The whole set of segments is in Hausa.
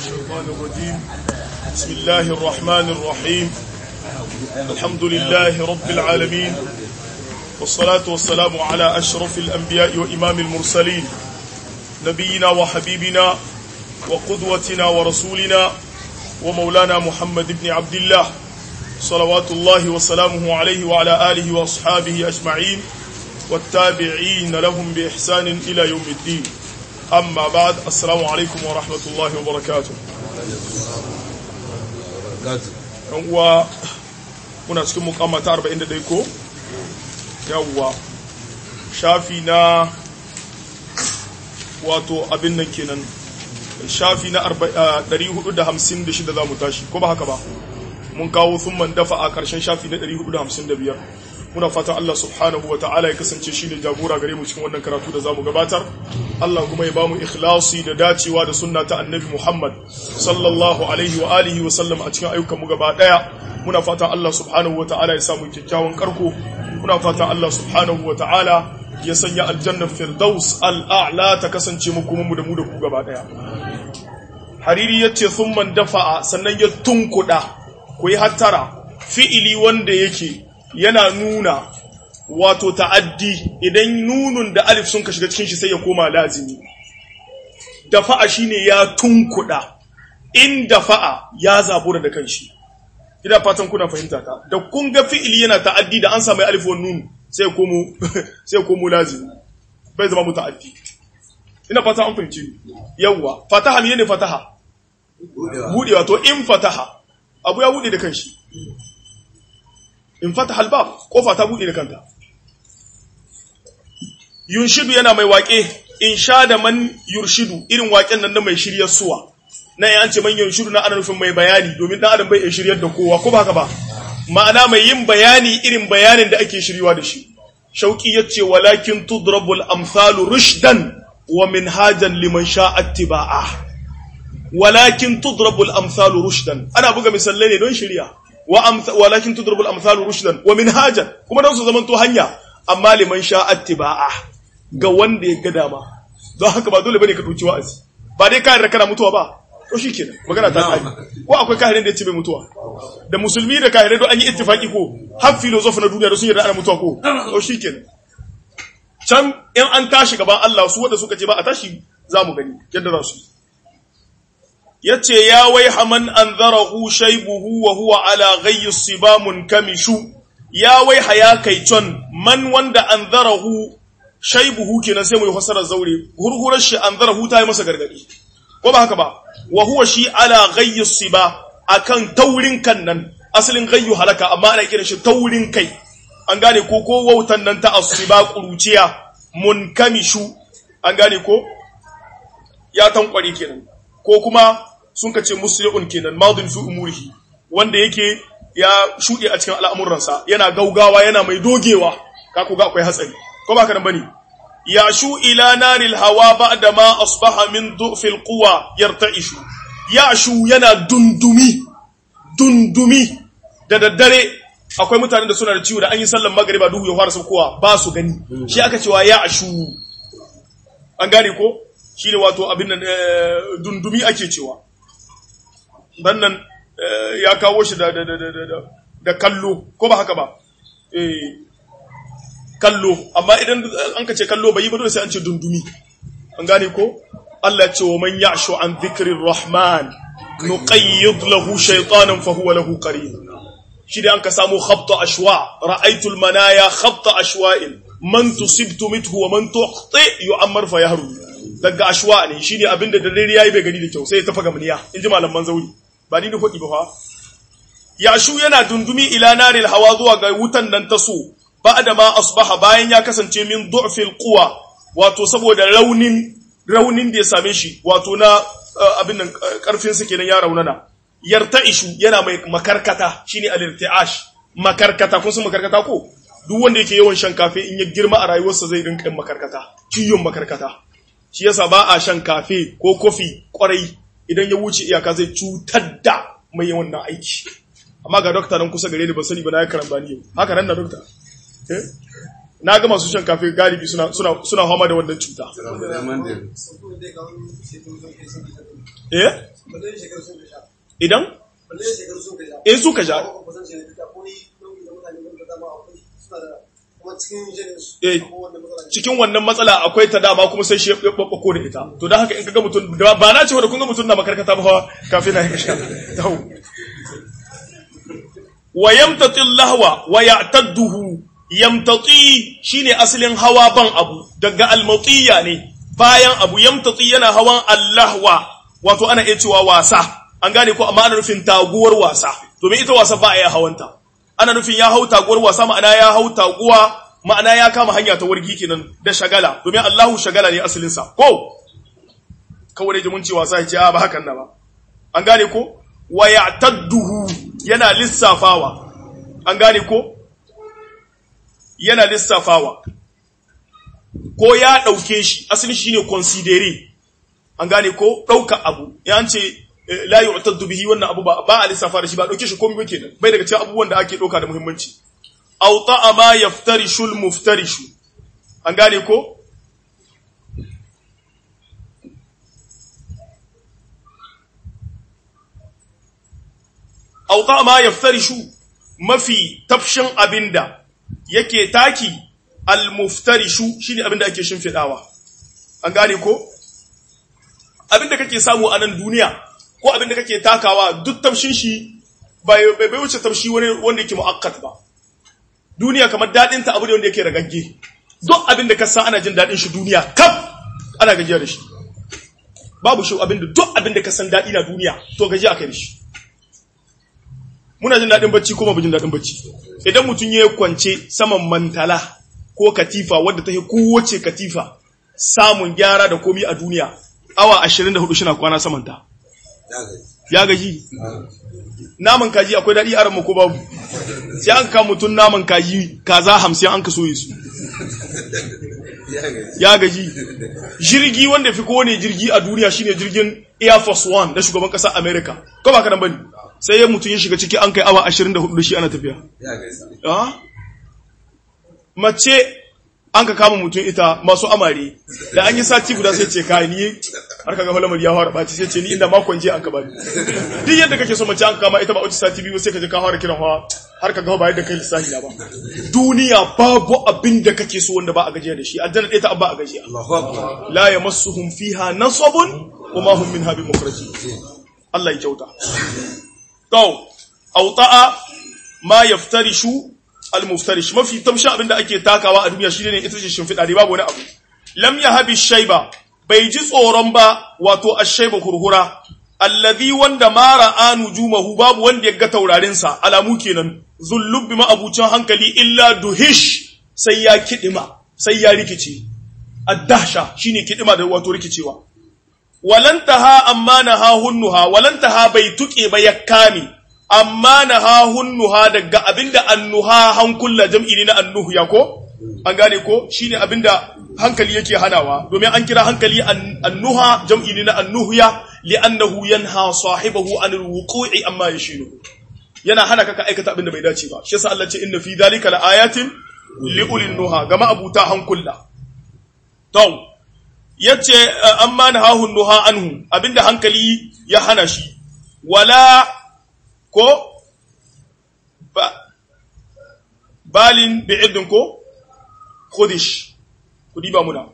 الشيطان الرجيم بسم الله الرحمن الرحيم الحمد لله رب العالمين والصلاة والسلام على أشرف الأنبياء وإمام المرسلين نبينا وحبيبنا وقدوتنا ورسولنا ومولانا محمد بن عبد الله صلوات الله وسلامه عليه وعلى آله وأصحابه أجمعين والتابعين لهم بإحسان إلى يوم الدين أما بعد السلام عليكم ورحمة الله وبركاته uwa muna cikin mukama ta 41 ko yawwa shafi na wato abin nan kenan shafi na 456 za mu tashi ko ba haka ba mun kawo sun man dafa a ƙarshen shafi na 455 muna fatan Allah subhanahu wa ta'ala ya kasance shi ne jagora gare mu cikin wannan karatu da zamu gabatar Allah kuma ya ba mu ikhlasi da dacewa da sunna ta annabi Muhammad sallallahu alaihi wa alihi wa sallam a cikin ayyukan mu gaba daya muna fatan Allah subhanahu wa ta'ala ya samu kyakkyawan karko muna fatan Allah subhanahu wa ta'ala ya sanya aljannar firdaus al'a'la ta kasance mu kuma mu da mu da ku gaba daya hariri yace thumman dafa'a sannan ya tunkuda ku yi hattara fi'ili wanda yake yana nuna wato ta'addi idan nunun da alif sun ka shiga cikin shi sai ya koma lazimi dafa'a shine ya tunkuda in dafa'a ya zabura da kanshi ina fatan kuna fahimta ta da kun ga fi'ili yana ta'addi da an samu alif wa nun sai ya komo sai ya komo lazimi bai zama muta'addi ina fatan an fahimci yawa fataha ne fataha budewa to in fataha abu ya bude da kanshi in fata halbab kofa ta buɗe da kanta yunshidu yana mai waƙe in sha da man yurshidu irin waƙen nan na mai shiryar suwa na yan ce man yunshidu na ana nufin mai bayani domin dan adam bai iya shiryar da kowa ko ba haka ba ma'ana mai yin bayani irin bayanin da ake shiryawa da shi shauki yace walakin tudrabul amsalu rushdan wa minhajan liman sha'a ittiba'a walakin tudrabul amsalu rushdan ana buga misalai ne don shirya walakin tudribul amsalu rushdan wa minhajan kuma dan su zaman to hanya amma liman sha attiba'a ga wanda ya ga dama don haka ba dole bane ka dauki wa'azi ba dai kai kana mutuwa ba to shikenan magana ta kai ko akwai kahirin da ya ce bai mutuwa da musulmi da kahirai don an yi ittifaki ko har filosofi na duniya da sun yarda ana mutuwa ko to shikenan can in an tashi gaban Allah su wanda suka ce ba a tashi za mu gani yadda za su yi yace ya wai haman anzarahu shaybuhu wa huwa ala ghayyi sibamun kamishu ya wai haya kai con man wanda anzarahu shaybuhu kenan sai mu yi fasarar zaure hurhurar shi anzarahu ta yi masa gargadi ko ba haka ba wa huwa shi ala ghayyi siba akan taurin kan nan asalin ghayyu halaka amma ana kiran shi taurin kai an gane ko ko wautan nan ta asiba kuruciya munkamishu an gane ko ya tankware kenan ko kuma sun ka ce musli'un kenan madin fi umurihi wanda yake ya shuɗe a cikin al'amuransa yana gaugawa yana mai dogewa ka ku ga akwai hatsari ko ba ka nan bane ya shu ila naril hawa ba'da ma asbaha min du'fil quwa yarta'ishu ya shu yana dundumi dundumi da daddare akwai mutanen da suna da ciwo da an yi sallan magariba duhu ya fara saukowa ba su gani shi aka cewa ya ashu an gane ko shi ne wato abin nan dundumi ake cewa wannan ya kawo shi da da kallo ko ba haka ba kallo amma idan an ka ce kallo bai yi ba dole sai an ce dundumi an gane ko Allah ce wa man ya'shu an dhikrir rahman nuqayyid lahu shaytanan fa huwa lahu qarin shi da an ka samu khabta ashwa ra'aytu al manaya khabta ashwa'in man tusibtu mithu wa man tuqti yu'ammar fa yahru daga ashwa ne shine abinda da dare yayi bai gani da kyau sai ya tafa gamniya inji malaman zauri ba ni da hudi ba fa yashu yana dundumi ila naril hawa zuwa ga wutan nan ta so ba'da ma asbaha bayan ya kasance min du'fil quwa wato saboda raunin raunin da ya same shi wato na abin nan karfin sa kenan ya raunana yarta'ishu yana mai makarkata shine al-irti'ash makarkata kun san makarkata ko duk wanda yake yawan shan kafe in ya girma a rayuwarsa zai rinka makarkata ciyon makarkata shi yasa ba a shan kafe ko kofi kwarai idan ya wuce iyaka zai cutar da mai yawan na aiki amma ga dokta nan kusa gare ni ban sani ba na ya karamba ni haka nan da dokta na ga masu shan kafe galibi suna suna suna fama da wannan cuta eh idan in suka ja eh cikin wannan matsala akwai ta dama kuma sai shi ya babbako da ita to don haka in kaga mutum da ba na cewa da kun ga mutum na makarkata ba kafin na ya sha tau wa yamtati lahwa wa ya'tadduhu yamtati shine asalin hawa ban abu daga almatiya ne bayan abu yamtati yana hawan allahwa wato ana iya cewa wasa an gane ko amma ana nufin taguwar wasa domin ita wasa ba a yi hawanta ana nufin ya hau taguwar wasa ma'ana ya hau taguwa ma'ana ya kama hanya ta wargi kenan da shagala domin Allahu shagala ne asalin sa ko kawai da mun ce wasa ya ce ba hakan na ba an gane ko wa ya'tadduhu yana lissafawa an gane ko yana lissafawa ko ya ɗauke shi asalin shi ne considere an gane ko ɗauka abu ya ce la yu'taddu bihi wannan abu ba ba a lissafa da shi ba ɗauke shi komai ba kenan bai daga cikin abubuwan da ake ɗauka da muhimmanci aw ta'a ma yaftarishu al-muftarishu an gane ko aw ta'a ma yaftarishu mafi tafshin abinda yake taki al-muftarishu shine abinda ake shimfidawa an gane ko abinda kake samu a nan duniya ko abinda kake takawa duk tafshin shi bai bai wuce tafshi wani wanda yake muakkat ba duniya kamar dadin ta abu ne wanda yake ragagge duk abinda ka san ana jin dadin shi duniya kaf ana gajiya da shi babu shi abinda duk abinda ka san dadi na duniya to gaji akai da shi muna jin daɗin bacci ko ba jin daɗin bacci idan mutum ya kwance saman mantala ko katifa wadda ta yi kowace katifa samun gyara da komi a duniya awa 24 shi na kwana samanta ya gaji naman kaji akwai daɗi a ranmu ko babu sai an ka mutum naman kaji kaza hamsin an ka soye su ya gaji jirgi wanda fi kowane jirgi a duniya shine jirgin air force one na shugaban ƙasar america ko ba ka nan bane sai ya mutum ya shiga ciki an kai awa 24 da shi ana tafiya. Mace an ka kama mutum ita masu amare da an yi sati guda sai ce ka ni har ka ga lamar ya fara ɓaci sai ce ni inda makon je an ka bani. Duk yadda kake so mace an kama ita ba wace sati biyu sai ka je ka fara kiran hawa har ka ga ba yadda kai lissafi na ba. Duniya babu abin da kake so wanda ba a gajiya da shi aljanna ɗaya ta ba a gajiya. La yamassuhum fiha nasabun wa ma hum minha bimukhrajin. Allah ya kyauta. To, auta'a ma yaftarishu al-muftarish mafi tamshi abin da ake takawa a duniya shine ne ita ce shimfiɗa ne babu wani abu. Lam yahabi shayba bai ji tsoron ba wato ash-shayba hurhura alladhi wanda ma ra'a nujumahu babu wanda ya ga taurarin sa alamu kenan zullub bi abucin hankali illa duhish sai ya kidima sai ya rikice ad-dahsha shine kidima da wato rikicewa walantaha amma naha hunnuha walantaha bai tuke ba ya kame amma naha hunnuha daga abinda annuha hankulla jam'i ne na annuhu ya ko an gane ko shine abinda hankali yake hanawa domin an kira hankali annuha jam'i ne na annuhya li'annahu yanha sahibahu anil wuqu'i amma yashinu yana hana ka aikata abinda bai dace ba shi yasa Allah ce inna fi dhalika laayatin liulil nuha gama abuta hankulla to yace amma na hahun nuha anhu abinda hankali ya hana shi wala ko ba balin bi'idin ko khudish kudi ba muna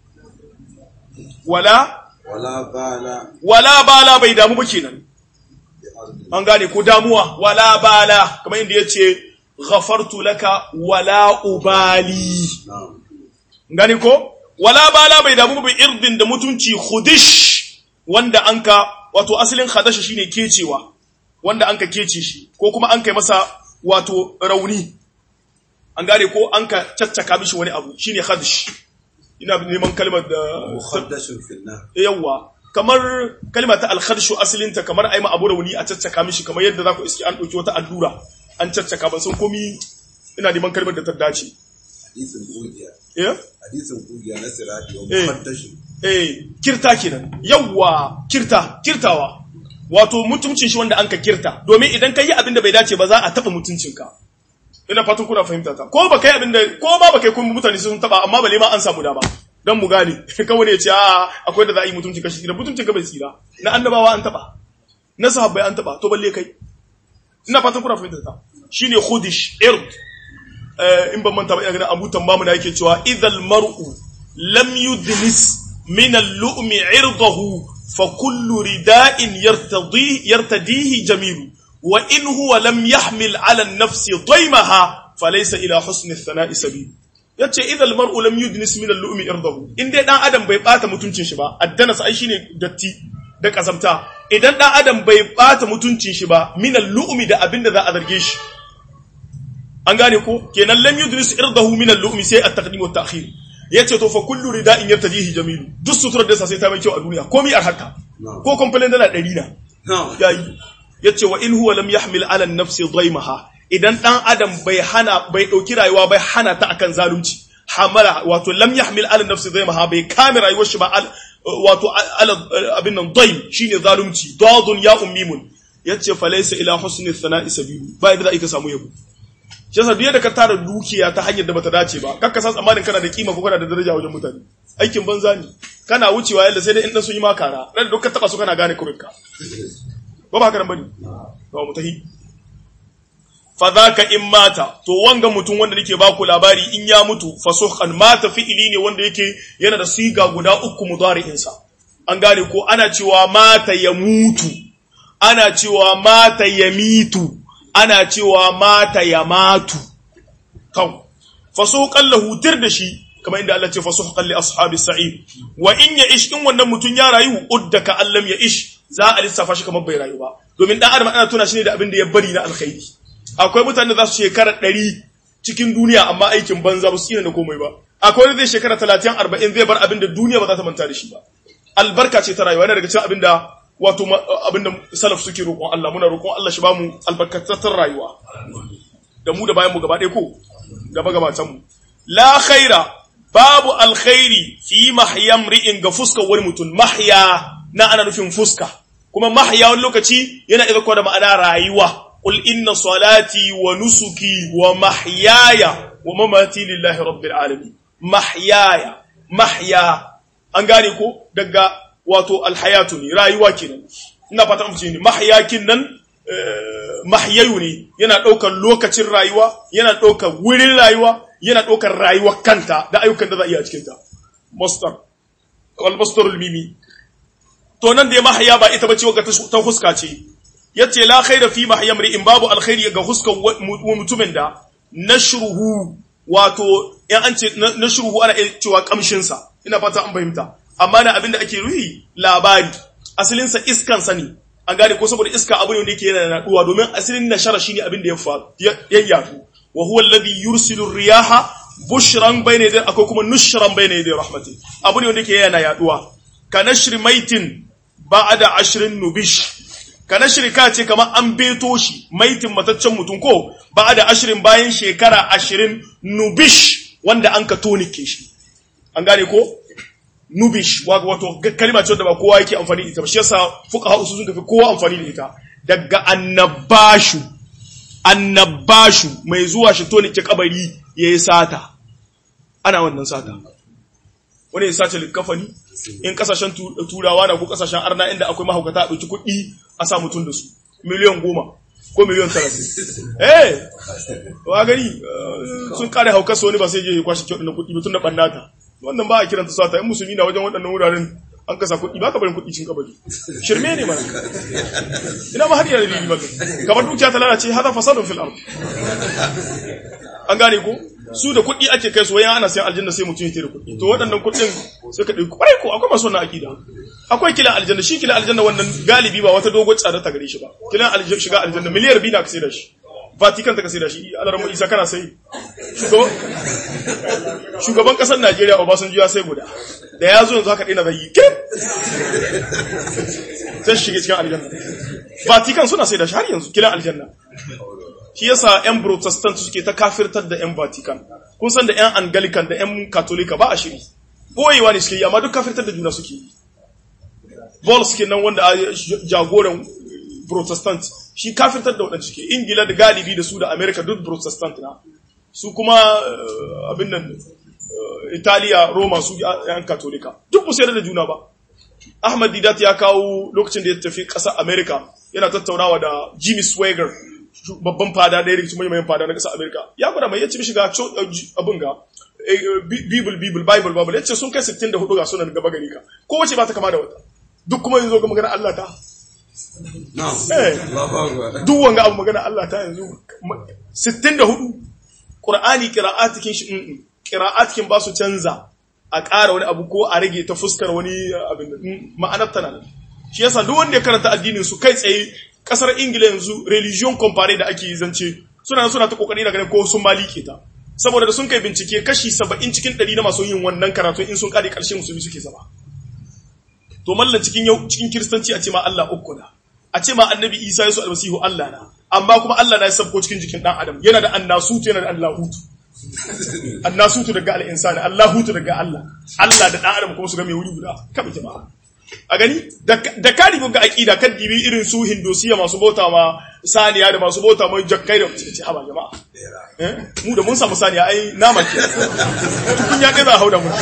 wala wala bala wala bala bai damu ba kenan an gane ko damuwa wala bala kamar inda yace ghafartu laka wala ubali gane ko wala bala bai damu bi irdin da mutunci khudish wanda anka wato asalin khadash shine kecewa wanda anka kece shi ko kuma an kai masa wato rauni an gane ko anka caccaka mishi wani abu shine khadish ina neman kalmar da muhaddashun finna yawa kamar kalma ta al-khadishu asalinta kamar ai ma abu rauni a caccaka mishi kamar yadda za ku iski an ɗauki wata allura an caccaka ban san komi ina neman kalmar da ta dace hadisin kugiya eh hadisin kugiya na sirati wa Eh. muhaddashun eh kirta kenan yawa kirta kirtawa wato mutuncin shi wanda an ka kirta domin idan ka yi abin da bai dace ba za a taɓa mutuncinka ina fatan kuna fahimta ta ko ba kai abin da ko ba ba kai kun mutane sun taba amma bale ma an samu dama dan mu gane kawai ne ya ce a akwai da za a yi mutunci kashi da mutuncin ka bai tsira na annabawa an taba na sahabbai an taba to balle kai ina fatan kuna fahimta ta shine khudish ird in ban manta ba ina ganin Abu Tambamu na yake cewa idhal mar'u lam yudnis min al-lu'mi 'irdahu fa kullu rida'in yartadi yartadihi jamilu wa in huwa lam yahmil 'ala an-nafsi daymaha falaysa ila husni ath-thana'i sabil yace idhal mar'u lam yudnis min al-lu'mi 'irdahu in dai dan adam bai bata mutuncin shi ba addana sai shine datti da kasamta idan dan adam bai bata mutuncin shi ba min al-lu'mi da abinda za a zarge shi an gane ko kenan lam yudris irdahu min al-lu'mi sai at-taqdim wa at-ta'khir yace to fa kullu rida'in yartajihi jamilu duk suturar da sa sai ta mai kyau a duniya komai a haka ko complain dala 100 na yayi yace wa in huwa lam yahmil 'ala an-nafsi dhaymaha idan dan adam bai hana bai dauki rayuwa bai hana ta akan zalunci hamala wato lam yahmil 'ala an-nafsi dhaymaha bai kame rayuwar shi ba wato abin nan dhaym shine zalunci dadun ya ummimun yace falaysa ila husni thana'i sabilu ba yadda za ka samu yabo shi yasa duk da ka tara dukiya ta hanyar da bata dace ba kakka san tsammanin kana da kima ko kana da daraja wajen mutane aikin banza ne kana wucewa yalla sai dai in dan sun yi makara dan duk ka taba su kana gane kurinka ba ba haka nan bane ba mu tahi fa zaka in mata to wanga mutum wanda nake baku labari in ya mutu fasuhan mata fi'ili ne wanda yake yana da siga guda uku mudari'in sa an gane ko ana cewa mata ya mutu ana cewa mata ya mitu ana cewa mata ya matu kan fasuqan lahu tir da shi kamar inda Allah ce fasuqan li ashabis sa'id wa in ya ish in wannan mutun ya rayu uddaka allam ya ish za a lissafa shi kamar bai rayu ba domin dan adam ana tuna shi ne da abin da ya bari na alkhairi akwai mutane da za su shekara 100 cikin duniya amma aikin banza ba su yi da komai ba akwai wanda zai shekara 30 40 zai bar abin da duniya ba za ta manta da shi ba albarka ce ta rayuwa yana daga cikin abin da wato abinda salaf suke roƙon Allah muna roƙon Allah shi bamu albarkatattun rayuwa da mu da bayan mu gaba ɗaya ko gaba gabatan mu la khaira babu alkhairi fi mahyam ri'in ga fuskar wani mutum mahya na ana nufin fuska kuma mahya wani lokaci yana iya da ma'ana rayuwa qul inna salati wa nusuki wa mahyaya wa mamati lillahi rabbil alamin mahyaya mahya an gane ko daga wato alhayatu ne rayuwa kenan ina fata mu ce ne mahyakin nan mahyayu ne yana ɗaukar lokacin rayuwa yana ɗaukar wurin rayuwa yana ɗaukar rayuwar kanta da ayyukan da za a iya cikin ta mastar wal mastarul mimi to nan da ya mahya ba ita bace wanda ta huska ce yace la khaira fi mahyam in babu alkhairi ga huskan mutumin da nashruhu wato in an ce nashruhu ana cewa kamshin sa ina fata an fahimta amma na abinda ake ruhi labari asalinsa iskan sani an gane ko saboda iska abu ne wanda yake yana naduwa domin asalin nashara shine abin da ya faru ya yadu wa huwa alladhi yursilu riyaha bushran bayna yaday akwai kuma nushran bayna yaday rahmati abu ne wanda yake yana yaduwa ka nashri maitin ba'da ashrin nubish ka nashri ka ce kamar an beto shi maitin mataccen mutum ko ba'da ashrin bayan shekara ashirin nubish wanda an ka tonike shi an gane ko nubish wato kalma ce da ba kowa yake amfani da ita ba shi yasa fuqaha usul sun tafi kowa amfani da ita daga annabashu annabashu mai zuwa shi to ke kabari yayi sata ana wannan sata wani ya sace likafani in kasashen turawa na ko kasashen arna inda akwai mahaukata a ɗauki kuɗi a sa mutum da su miliyan goma ko miliyan talatin eh wa gani sun kare haukar wani ba sai je ya kwashe kyau da kuɗi mutum da ɓannata wannan ba a kiranta sata in musulmi na wajen waɗannan wuraren an kasa kuɗi ba ka barin kuɗi cin kabari shirme ne mana ina ma har yana dalili maka kamar dukiya ta lalace hada fasadun fil ard an gane ko su da kuɗi ake kai su wayan ana sayan aljanna sai mutum ya da kuɗi to waɗannan kuɗin sai ka ɗauki kwarai ko akwai masu wannan akida akwai kilan aljanna shi kilan aljanna wannan galibi ba wata dogon tsada ta gare shi ba kilan aljanna shiga aljanna miliyar biyu na ka sai da shi Vatican ta ka sai da shi alarmu isa kana sai shugaban kasar Najeriya Obasanjo ya sai guda da ya zo yanzu haka dina zai kim sai shige cikin aljanna Vatican suna sai da shi har yanzu kilan aljanna shi yasa yan protestant suke ta kafirtar da yan Vatican kun san da yan Anglican da yan Katolika ba a shiri boyewa ne suke yi amma duk kafirtar da juna suke yi Paul suke nan wanda jagoran protestant shi kafirtar da waɗanda cike ingila da galibi da su da america duk protestant na su kuma eh, abin nan eh, italiya roma su yan katolika duk ba su yarda da juna ba ahmad didat ya kawo lokacin da ya tafi ƙasar america yana tattaunawa da jimmy swagger shu- babban fada ɗaya daga cikin manyan fada na ƙasar america ya gwada mai yace mishi ga co- eh, ji- abin ga eh, eh, Bi- bible bible bible bible yace sun kai 64 ga sunan gaba gari ka kowace ba ta kama da wata duk kuma yanzu ga magana Allah ta Na'am. Eh. Allahu Akbar. duk wanga abu magana Allah ta yanzu ma- 64 Qur'ani qira'atikin shi mm qira'atikin ba su canza a ƙara wani abu ko a rage ta fuskar wani abin da mm, ma'anar tana nan shi yasa duk wanda ya karanta addinin su kai tsaye kasar Ingila yanzu religion compare da ake zance suna nan suna ta kokari da ganin ko sun malike ta saboda da sun kai bincike kashi 70 cikin 100 na masu yin wannan karatu in sun kare karshe musulmi suke zama to mallan cikin yau cikin kiristanci a ce ma Allah uku na a ce ma annabi Isa Yesu almasihu Allah na amma kuma Allah na ya sabko cikin jikin dan adam yana da annasutu yana da allahutu annasutu daga al-insani allahutu daga Allah Allah da dan adam kuma su ga mai wuri guda kabe jama'a a gani da da ka dibi ga aqida kan dibi irin su hindosiya masu bauta ma saniya da masu bauta ma jakkai da ce haba jama'a eh mu da mun samu saniya ai nama ke tukun ya kai za a hauda mu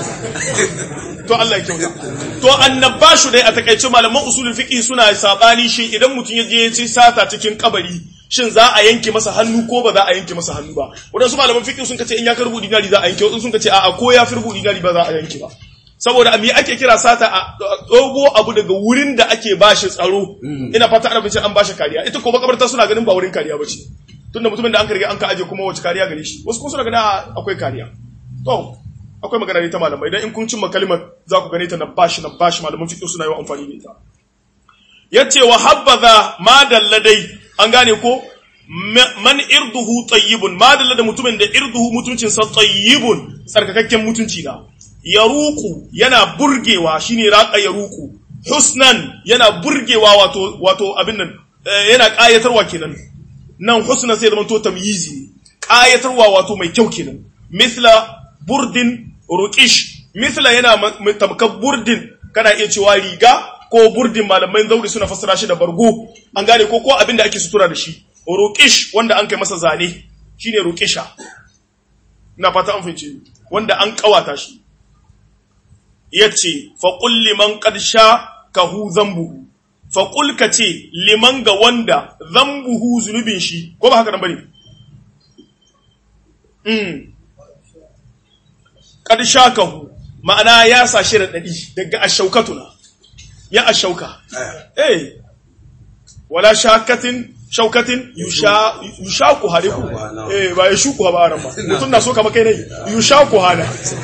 to Allah ya kyauta to annabashu dai a takaice malaman usulul fiqh suna sabani shi idan mutum ya je ya ci sata cikin kabari shin za a yanke masa hannu ko ba za a yanke masa hannu ba wadansu malaman fiqh sun kace in ya karbu dinari za a yanke wadansu sun kace a'a ko ya firbu dinari ba za a yanke ba saboda me ake kira sata a dogo abu daga wurin da ake bashi tsaro ina fata ana bincin an bashi kariya ita ko makabarta suna ganin ba wurin kariya bace tunda mutumin da an karge an ka aje kuma wace kariya gare shi wasu kuma suna ganin a, akwai kariya to akwai magana ne ta malamai idan in kun cimma kalimar za ku gane ta na bashi na bashi malaman fiqh suna yi amfani da ita yace wa habbaza ma dalladai an gane ko ma- man irduhu tayyibun ma dallada mutumin da irduhu mutuncin sa tayyibun tsarkakakken mutunci na yaruku yana burgewa shine raqa yaruku husnan yana burgewa wato wato abin nan eh, yana kayatarwa kenan nan husna sai zama to tamyizi ne kayatarwa wato mai kyau kenan mithla burdin ruqish mithla yana ma- ma- tamkar burdin kana iya cewa riga ko burdin malamai zauri suna fassara shi da bargo an gane ko ko abin da ake sutura da shi ruqish wanda an kai masa zane shine ruqisha ina fata an fahimce ni. wanda an kawata shi yace fa qul liman qad sha kahu zambuhu fa qul ka ce liman ga wanda zambuhu zunubin shi ko ba haka nan bane mm qad sha kahu ma'ana ya sa shi radadi daga ashaukatuna ya ashauka eh wala shakatin shaukatin yusha yushaku hariku eh ba ya shuku ba aran ba mutun na so kama kai ne yushaku hana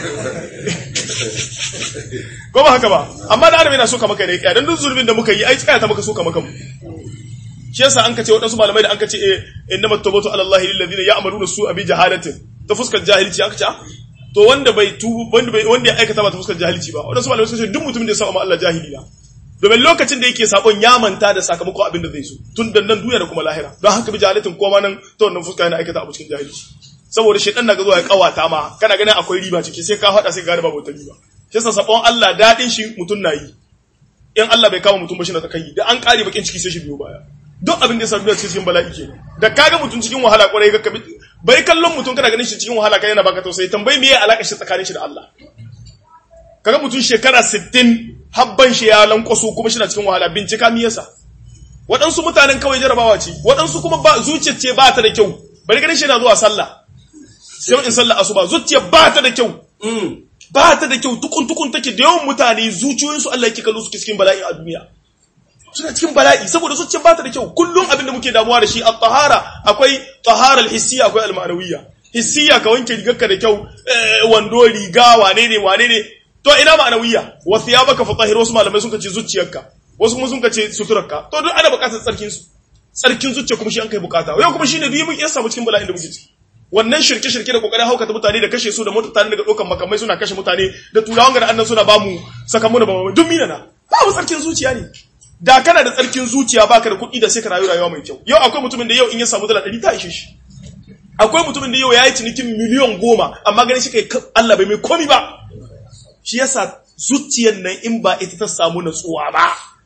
ko ba haka ba amma da arabi na so kama kai ne dan duk zulmin da muka yi ai tsaya ta muka so kama kanmu shi yasa an kace wadansu malamai da an kace eh innamat tawbatu ala allahi lil ladina ya'maluna su'a bi jahalatin ta fuskar jahilci aka ce ah, to wanda bai tubu wanda bai wanda ya aikata ba ta fuskar jahilci ba wadansu malamai suka ce duk mutumin da ya saba ma Allah jahili na domin lokacin da yake sabon ya manta da sakamakon abin da zai so tun da nan duniya da kuma lahira don haka bi jahalatin koma nan ta wannan fuska yana aikata abu cikin jahilci saboda shedan na ga zuwa ya kawata ma kana ganin akwai riba ciki sai ka hada sai ka gane babu wata riba shi yasa sabon Allah dadin shi mutun na yi in Allah bai kama mutum ba shi na takai da an kare bakin ciki sai shi biyo baya duk abin da ya samu cikin bala'i ke da kaga mutum cikin wahala kwarai ga kabi bai kallon mutum kana ganin shi cikin wahala kai yana baka tausayi tambayi me ya alaka shi tsakanin shi da Allah kaga mutum shekara 60 habban shi ya lankwaso kuma shi na cikin wahala bincika mi yasa waɗansu mutanen kawai jarabawa ce waɗansu kuma ba zuciyar ce ba ta da kyau bari ganin shi na zuwa sallah sai in sallah asuba zuciyar ba ta da kyau ba ta da kyau tukun tukun take da yawan mutane zuciyoyinsu Allah yake kallo suke cikin bala'i a duniya suna cikin bala'i saboda zuciyar ba ta da kyau kullum abin da muke damuwa da shi a tahara akwai tahara al-hissiyya akwai al-ma'nawiyya hissiyya ka wanke rigarka da kyau eh, wando riga wane ne wane ne to ina ma'nawiyya wa thiyabaka fatahhir wasu malamai sun kace zuciyarka wasu kuma sun kace suturarka to duk ana bukatar tsarkin su tsarkin zuciya kuma shi an kai bukata yau kuma shine duk mun iya samu cikin bala'in da muke ciki wannan shirke shirke da kokarin haukata mutane da kashe su da mutane daga dokan makamai suna kashe mutane da turawan ga annan suna bamu sakamu da bamu duk mina na babu tsarkin zuciya ne da kana da tsarkin zuciya baka da kuɗi da sai ka rayu rayuwa mai kyau yau akwai mutumin da yau in ya samu dala ɗari ta ishe shi akwai mutumin da yau ya yi cinikin miliyan goma amma ganin shi kai Allah bai mai komi ba shi yasa zuciyar nan in ba ita ta samu natsuwa ba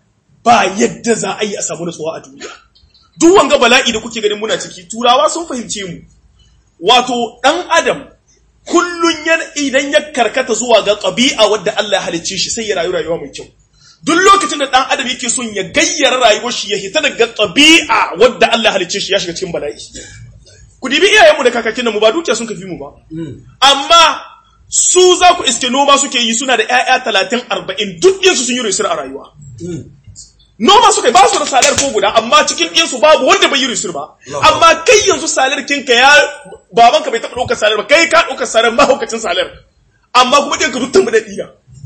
ba yadda za a yi a samu nutsuwa a duniya duk wanga bala'i da kuke ganin muna ciki turawa sun fahimce mu wato dan adam kullun idan ya karkata zuwa ga ƙabi'a wadda Allah ya halicce shi sai ya rayu rayuwa mai kyau duk lokacin da dan adam yake son ya gayyara rayuwar shi ya hita daga ƙabi'a wadda Allah ya halicce shi ya shiga cikin bala'i ku dibi iyayenmu da kakakin mu ba dukiya sun kafi mu ba amma su za ku iske noma suke yi suna da ƴaƴa talatin arba'in duk ɗinsu sun yi risir a rayuwa noma suka yi ba su da salar ko guda amma cikin ɗinsu babu wanda bai yi risir ba amma kai yanzu salar kinka ya babanka bai taɓa ɗaukar salar ba kai ka ɗaukar salar mahaukacin salar amma kuma ɗinka duk tambar da ɗina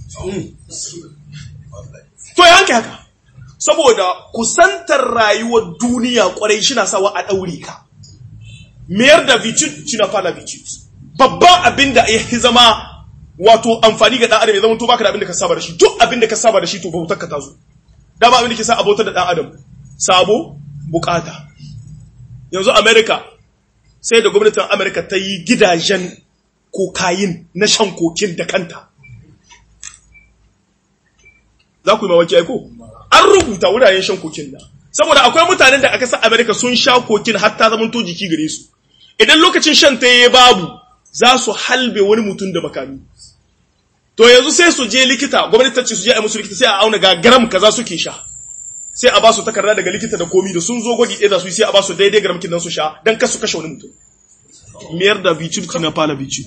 to ya hanke haka saboda kusantar rayuwar duniya kwarai shi na sawa a ɗaure ka mayar da vicit shi na fara vicit babban abin da ya zama wato amfani ga ɗan adam ya zama to baka da abin da ka saba da shi duk abin da ka saba da shi to bautar ka ta zo dama abin da ke sa abautar da ɗan adam sabo bukata yanzu america sai da gwamnatin america ta yi gidajen kokayin na shan kokin da kanta za ku yi mawaki aiko an rubuta wuraren shan kokin da saboda akwai mutanen da aka sa america sun sha kokin hatta zaman to jiki gare su idan lokacin shan ta yi babu za su halbe wani mutum da makami to yanzu sai su je likita gwamnati ta ce su je a musu likita sai a auna ga gram kaza suke sha sai a ba su takarda daga likita da komi da sun zo gwaji ɗaya da su sai a ba su daidai gram kin su sha dan kasu kashe wani mutum miyar da bicut na fala bicut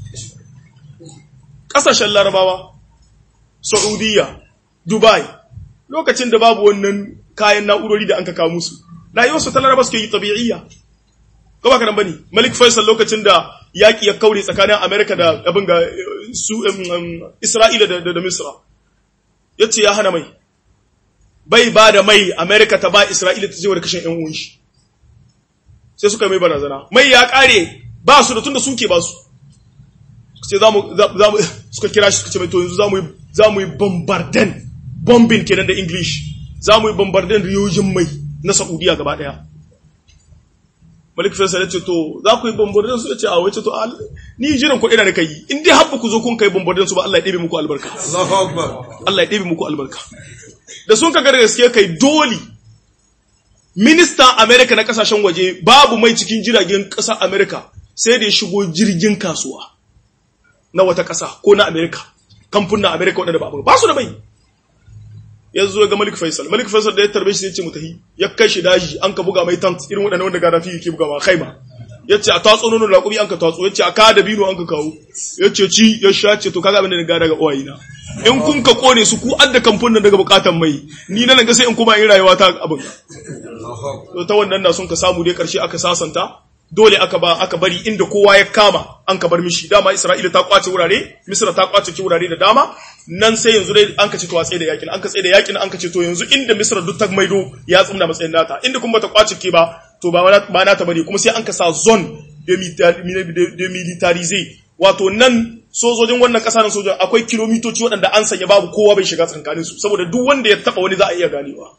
kasashen larabawa saudiya dubai lokacin da babu wannan kayan na'urori da an ka kawo musu rayuwarsu ta laraba suke yi tabi'iyya ko ba ka nan bane malik faisal lokacin da yaki ya kaure tsakanin america da abin ga su isra'ila da da misra yace ya hana mai bai ba da mai america ta ba isra'ila ta je wa kashin yan uwan shi sai suka mai barazana mai ya kare ba su da tunda suke ba su sai zamu zamu suka kira shi suka ce mai to yanzu zamu zamu yi bombarden bombing kenan da english zamu yi bombarden riyojin mai na saudiya gaba daya Malik Faisal ya ce to za ku yi bombardin su ya ce a wace to ni jiran ku ina da kai in dai habba ku zo kun kai bombardin su ba Allah ya ɗebe muku albarka Allahu Akbar. Allah ya ɗebe muku albarka da sun kaga da gaske kai dole ministan America na kasashen waje babu mai cikin jiragen ƙasar America sai da ya shigo jirgin kasuwa na wata ƙasa ko na America kamfunan America waɗanda ba ba su da mai ya zo ga Malik Faisal Malik Faisal da ya tarbe shi sai ce mu tahi ya kai shi daji an ka buga mai tank irin waɗannan wanda Gaddafi yake buga ma kaima yace a tatso nono da kubi an ka tatso yace a ka da bino an ka kawo yace ci ya sha ce to kaga abin da ga daga uwayina in kun ka kone su ku adda kamfanin daga bukatan mai ni nan ga sai in kuma in rayuwa ta abin to ta wannan na sun ka samu dai karshe aka sasanta dole aka ba aka bari inda kowa ya kama an ka bar mishi dama Isra'ila ta kwace wurare Misra ta kwace ki wurare da dama nan sai yanzu dai an ka ce to a tsaye da yakin an ka tsaye da yakin an ka ce to yanzu inda Misra duk ta maido ya tsumna matsayin nata inda kuma ta kwace ke ba to ba ba nata bane kuma sai an ka sa zone demilitarize wato nan sojojin wannan kasa nan sojojin akwai kilomitoci waɗanda an sanya babu kowa bai shiga tsakanin su saboda duk wanda ya taba wani za a iya ganewa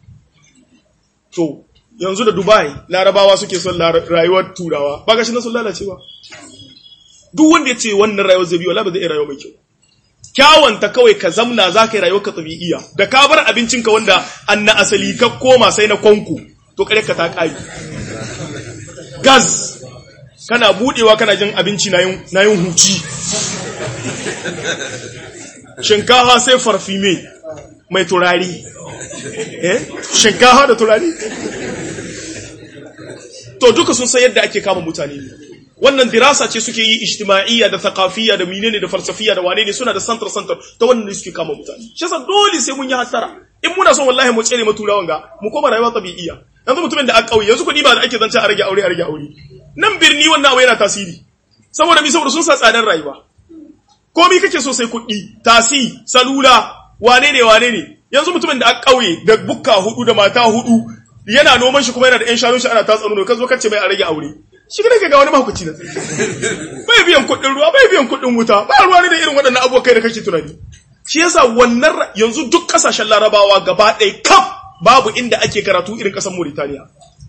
to yanzu da Dubai larabawa suke son rayuwar turawa ba gashi na sun lalace ba duk wanda ya ce wannan rayuwar zai biyo ba zai iya rayuwa mai kyau kyawanta kawai ka zamna za ka yi rayuwar ka tabi'iya da ka bar abincinka wanda an na asali ka koma sai na kwanku to kare ka ta ƙari gas kana budewa kana jin abinci na yin huci shinkafa sai farfime mai turari eh shinkafa da turari to duka sun san yadda ake kama mutane ne wannan dirasa ce suke yi ijtima'iyya da thaqafiyya da menene da falsafiyya da wane ne suna da santar santar ta wannan ne suke kama mutane shi yasa dole sai mun yi hasara in muna son wallahi mu tsere mu turawan ga mu koma rayuwa tabi'iyya yanzu mutumin da aka kauye yanzu kudi ba da ake zance a rage aure a rage aure nan birni wannan abu yana tasiri saboda mi saboda sun sa tsadar rayuwa komi kake so sai kuɗi tasi salula wane ne wane ne yanzu mutumin da aka kauye da bukka hudu da mata hudu yana noman shi kuma yana da ƴan shanun shi ana tatsa nono ka zo kace mai a rage aure shi ne ga wani mahaukaci na bai biyan kuɗin ruwa bai biyan kuɗin wuta ba ruwa ne da irin waɗannan abubuwa kai da kake tunani shi yasa wannan yanzu duk kasashen larabawa gaba ɗaya kaf babu inda ake karatu irin ƙasar Mauritania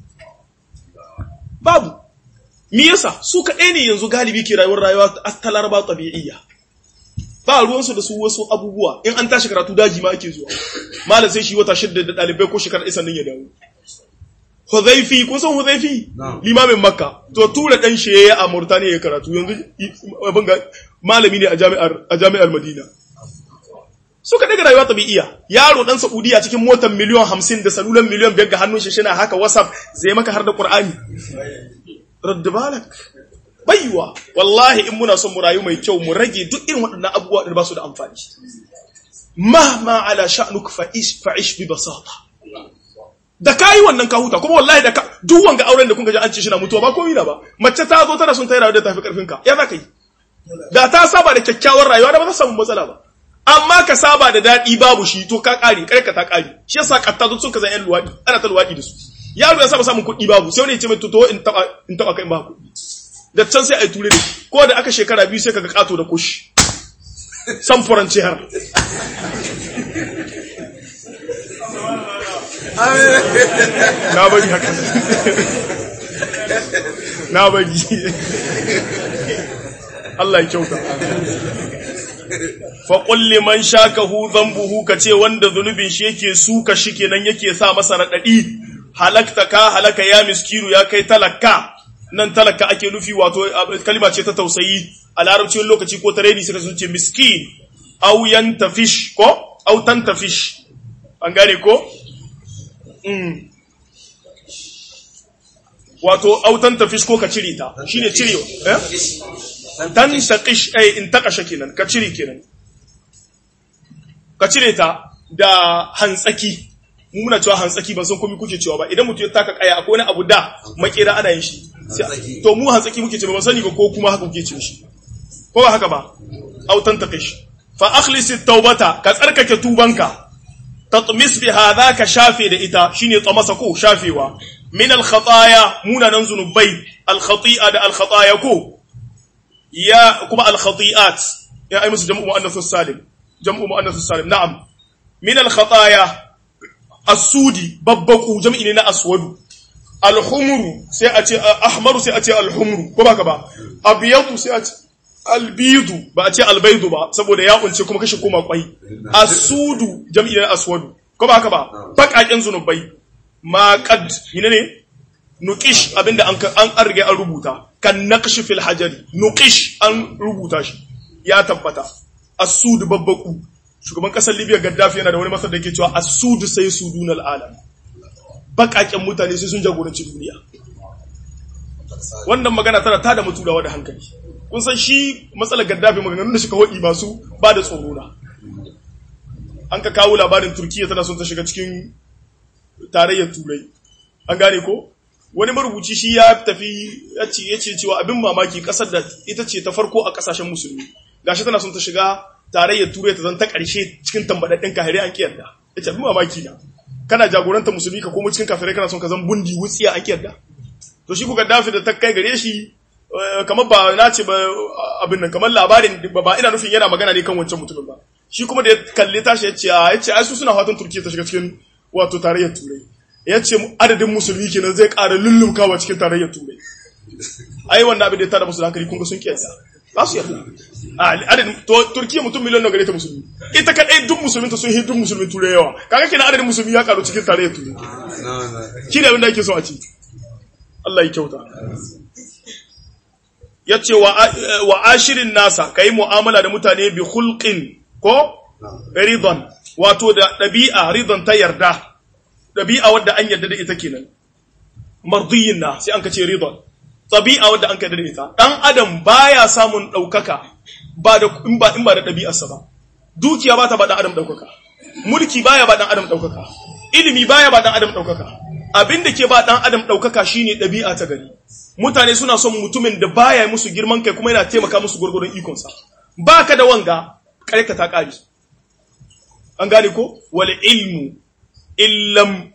babu me yasa su kaɗai ne yanzu galibi ke rayuwar rayuwa ta laraba tabi'iyya ba ruwansu da su wasu abubuwa in an tashi karatu daji ma ake zuwa malam sai shi wata shidda da ɗalibai ko shekara ɗaya sannan ya dawo Huzaifi kun san Huzaifi limamin Makka to tura dan shi yayi a Mauritania ya karatu yanzu abin ga malami ne a jami'ar a jami'ar Madina suka daga rayuwa tabi'iya yaro dan Saudiya cikin motar miliyan 50 da salulan miliyan 5 ga hannun shi shina haka WhatsApp zai maka har da Qur'ani radd balak baiwa wallahi in muna son mu rayu mai kyau mu rage duk irin waɗannan abubuwa da ba su da amfani mahma ala sha'nuk fa'ish fa'ish bi basata da kayi wannan ka huta kuma wallahi da ka duk wanga auren da kun ga an ce shi na mutuwa ba komai na ba mace ta zo tana son ta yi rayuwa da tafi karfin ka ya za ka yi da ta saba da kyakkyawar rayuwa da ba za samu matsala ba amma ka saba da daɗi babu shi to ka ƙare kare ka ta ƙare shi yasa katta duk sun ka zan yan luwaɗi ana ta luwaɗi da su yaro ya saba samun kuɗi babu sai wani ya ce mai to in taɓa in taɓa kai ba kuɗi da can sai a yi ture da shi ko da aka shekara biyu sai ka ga ƙato da kushi samfuran har na bari haka na bari Allah ya kyauta faƙul liman shakahu zambuhu ka ce wanda zunubin shi yake suka shi kenan yake sa masa raɗaɗi halakta ka halaka ya miskiru ya kai talaka nan talaka ake nufi wato kalima ce ta tausayi a larabcin lokaci ko ta reni suka sun ce miskin au yantafish ko au tantafish an gane ko wato autan tafish ko ka cire ta shine cire eh tan taqish eh in taqasha kenan ka cire kenan ka cire ta da hantsaki mu muna cewa hantsaki ban san komai kuke cewa ba idan mutum ya taka kaya akwai wani abu da makera ana yin shi to mu hantsaki muke cewa ban sani ba ko kuma haka kuke cewa shi ko ba haka ba autan taqish fa akhlis at-taubata ka tsarkake tubanka tatmis bi hadha ka shafe da ita shine tsamasa ko shafewa min al khataya munanan zunubai al khati'a da al khataya ko ya kuma al khati'at ya ai musu jam'u muannath salim jam'u muannath salim na'am min al khataya as-sudi babbaku jam'i ne na aswadu al humru sai a ce ahmaru sai a ce al humru ko baka ba abyadu sai a ce albidu ba a ce albaidu ba saboda ya kunce kuma kashe koma kwai asudu jam'i na aswadu ko ba haka ba bakaken zunubai ma qad ne nuqish abinda an an an rige an rubuta kan naqsh fil hajari nuqish an rubuta shi ya tabbata asudu babbaku shugaban kasar Libya Gaddafi yana da wani masar da yake cewa asudu sai sudunal alam bakaken mutane sai sun jagoranci duniya wannan magana tana tada mutulawa da hankali kun san shi matsalar gaddafi maganganun da suka hodi masu ba da tsoro na an ka kawo labarin turkiya tana son ta shiga cikin tarayyar turai an gane ko wani marubuci shi ya tafi ya ce cewa abin mamaki kasar da ita ce ta farko a kasashen musulmi gashi tana son ta shiga tarayyar turai ta zan ta karshe cikin tambadaddin kahire an kiyarda ya ce abin mamaki na kana jagoranta musulmi ka komo cikin kafirai kana son ka zan bundi wutsiya an kiyarda to shi ku gaddafi da ta kai gare shi kamar ba na ce ba abin nan kamar labarin ba ina nufin yana magana ne kan wancan mutumin ba shi kuma da ya kalli tashi ya ce ya ce ai su suna fatan turkiya ta shiga cikin wato tarayyar turai ya ce adadin musulmi kenan zai ƙara lullumkawa cikin tarayyar turai ai wannan abin da ya tada musu hankali kun ga sun kiyasa za su yarda adadin turkiya mutum miliyan nawa gare ta musulmi ita kadai duk musulmin ta sun yi duk musulmin turai yawa kaga kenan adadin musulmi ya karu cikin tarayyar turai shi ne abin da ake so a ci Allah ya kyauta ya ce wa ashirin nasa ka yi mu'amala da mutane bi hulƙin ko ridon wato da ɗabi'a ridon ta yarda ɗabi'a wadda an yarda da ita kenan mardiyin na sai an ka ce ridon ɗabi'a wadda an ka yarda da ita ɗan adam baya samun ɗaukaka ba da in ba in ba da ɗabi'arsa ba dukiya ba ta ba ɗan adam ɗaukaka mulki baya ba ɗan adam ɗaukaka ilimi baya ba ɗan adam ɗaukaka abin da ke ba ɗan adam ɗaukaka shine ɗabi'a ta gari mutane suna son mutumin da baya musu girman kai kuma yana taimaka musu gwargwadon ikonsa ba ka da wanga ƙarƙa ta ƙari an gane ko wal ilmu illam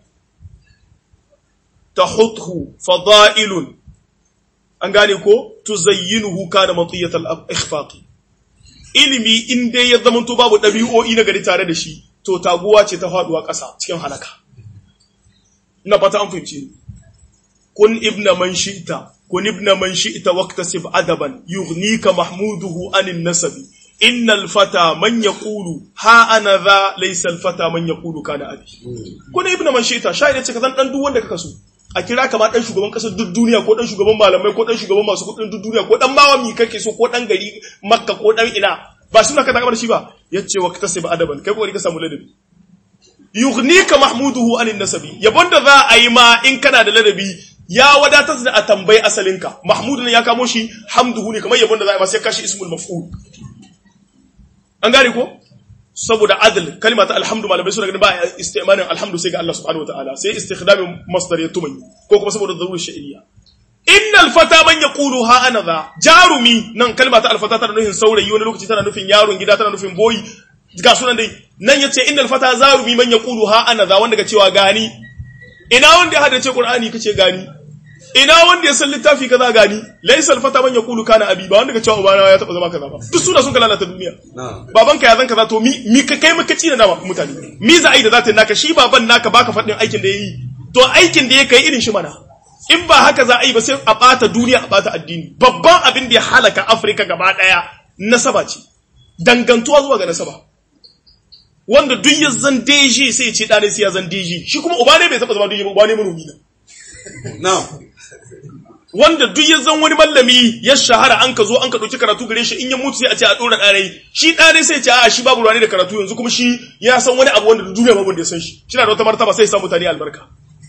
tahuthu fada'ilun an gane ko tuzayyinuhu kana matiyatal ikhfaqi ilimi in dai ya zamanto babu ɗabi'o'i na gari tare da shi to taguwa ce ta faduwa ƙasa cikin halaka ina fata an fahimci kun ibna man shi'ta kun ibna man shi'ta waqtasib adaban yughnika mahmuduhu anin nasabi innal fata man yaqulu ha ana za laysa al fata man yaqulu kana abi ko ne ibnu manshita shaida ce ka zan dan duk wanda kaka so a kira ka ma dan shugaban kasar duk duniya ko dan shugaban malamai ko dan shugaban masu kudin duk duniya ko dan mawami kake so ko dan gari makka ko dan ina ba suna ka takamar shi ba yace wa katasiba adaban kai kokari ka samu ladabi yughnika mahmuduhu anin nasabi yabon da za a yi ma in kana da ladabi ya wadatar da a tambayi asalinka mahmudu ne ya kamo shi hamduhu ne kamar yabon da za a yi ma sai kashi ismul maf'ul an gane ko saboda adl kalma ta alhamdu malamai suna ganin ba istimalin alhamdu sai ga Allah subhanahu wataala sai istikhdamin masdar ya tumai ko kuma saboda zarurul sha'iliya innal fata man yaqulu ha ana za jarumi nan kalma ta alfata tana nufin saurayi wani lokaci tana nufin yaron gida tana nufin boyi ga sunan dai nan yace innal fata zarumi man yaqulu ha ana za wanda ga cewa gani ina wanda ya hadace qur'ani kace gani ina wanda ya san littafi kaza gani laysa al fata man yaqulu kana abi ba wanda ga cewa ubana ya taba zama kaza ba duk suna sun kala ta duniya babanka ya zan kaza to mi mi ka kai maka ci da dama mutane mi za a yi da zata naka shi baban naka baka fadin aikin da yayi to aikin da ya kai irin shi mana in ba haka za a yi ba sai a bata duniya a bata addini babban abin da ya halaka afirka gaba daya nasaba ce dangantuwa zuwa ga nasaba wanda duk ya zan deji sai ya ce ɗane sai ya zan deji shi kuma uba ne bai taɓa zama deji ba uba ne manomi na wanda duk ya zan wani mallami ya shahara an ka zo an ka ɗauki karatu gare shi in ya mutu sai a ce a ɗora ɗane shi ɗane sai ce a shi babu ruwa ne da karatu yanzu kuma shi ya san wani abu wanda duniya babu wanda ya san shi shi na da wata martaba sai ya sa mutane albarka